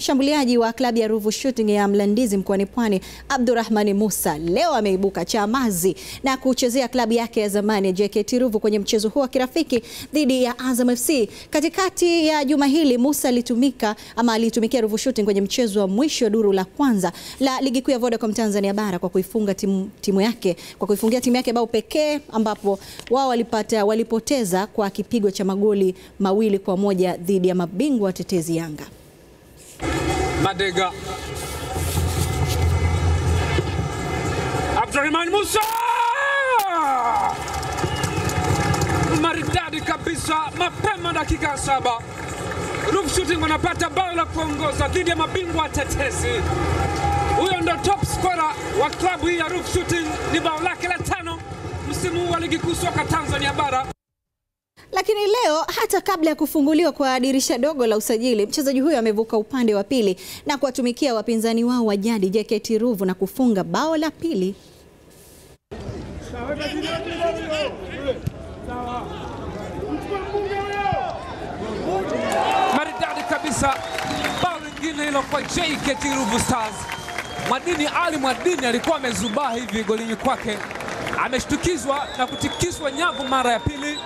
Mshambuliaji wa klabu ya Ruvu Shooting ya Mlandizi mkoani Pwani, Abdurrahmani Musa leo ameibuka chamazi na kuchezea klabu yake ya zamani ya JKT Ruvu kwenye mchezo huo wa kirafiki dhidi ya Azam FC. Katikati ya juma hili Musa alitumika ama alitumikia Ruvu Shooting kwenye mchezo wa mwisho wa duru la kwanza la ligi kuu ya Vodacom Tanzania bara kwa kuifunga timu, timu yake kwa kuifungia timu yake bao pekee ambapo wao walipata walipoteza kwa kipigo cha magoli mawili kwa moja dhidi ya mabingwa watetezi Yanga. Madega Abdurrahman Musa maridadi kabisa, mapema dakika ya saba Ruvu Shooting wanapata bao la kuongoza dhidi ya mabingwa watetezi. Huyo ndo top scorer wa klabu hii ya Ruvu Shooting, ni bao lake la tano msimu huu wa ligi kuu soka Tanzania bara. Lakini leo hata kabla ya kufunguliwa kwa dirisha dogo la usajili, mchezaji huyo amevuka upande wa pili na kuwatumikia wapinzani wao wa jadi JKT Ruvu na kufunga bao la pili. maridadi kabisa, bao lingine hilo kwa JKT Ruvu Stars. Mwadini Ali Mwadini alikuwa amezubaa hivi golini kwake, ameshtukizwa na kutikiswa nyavu mara ya pili.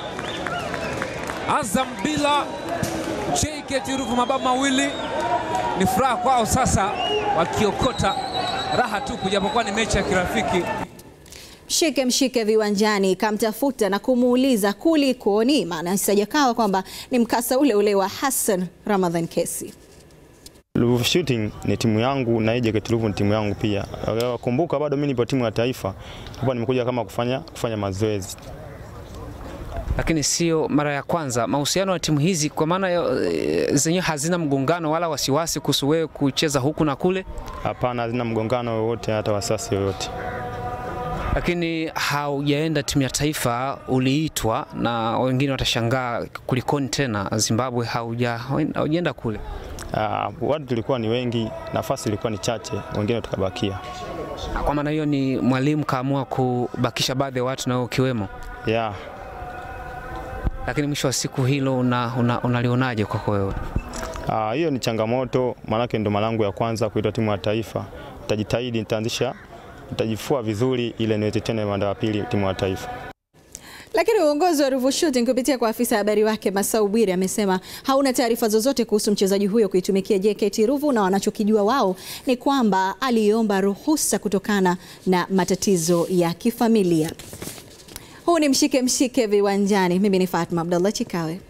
Azam bila JKT Ruvu mabao mawili, ni furaha kwao sasa, wakiokota raha tupu, japokuwa ni mechi ya kirafiki. Mshike mshike viwanjani kamtafuta na kumuuliza kulikoni, maana isijakawa kwamba ni mkasa ule ule wa Hassan Ramadhan Kesi. Ruvu Shooting ni timu yangu na hii JKT Ruvu ni timu yangu pia. Kumbuka bado mimi nipo timu ya taifa. Hapa nimekuja kama kufanya kufanya mazoezi. Lakini sio mara ya kwanza. Mahusiano ya timu hizi kwa maana e, zenyewe hazina mgongano wala wasiwasi kuhusu wewe kucheza huku na kule, Hapana, hazina mgongano wowote hata wasasi yoyote. lakini haujaenda timu ya taifa, uliitwa na wengine watashangaa kulikoni tena Zimbabwe, hauja haujaenda kule. Ah, watu tulikuwa ni wengi, nafasi ilikuwa ni chache, wengine tukabakia. Kwa maana hiyo ni mwalimu kaamua kubakisha baadhi ya watu nao ukiwemo, Yeah. lakini mwisho wa siku hilo una, una, unalionaje kwako wewe? Ah, hiyo ni changamoto, maanake ndo mara yangu ya kwanza kuitwa timu ya taifa. Nitajitahidi, nitaanzisha, nitajifua vizuri ile niweze tena manda wa pili timu ya taifa. Lakini uongozi wa Ruvu Shooting kupitia kwa afisa habari wake Masau Bwire amesema hauna taarifa zozote kuhusu mchezaji huyo kuitumikia JKT Ruvu na wanachokijua wao ni kwamba aliomba ruhusa kutokana na matatizo ya kifamilia. Huu ni mshike mshike viwanjani. Mimi ni Fatma Abdallah Chikawe.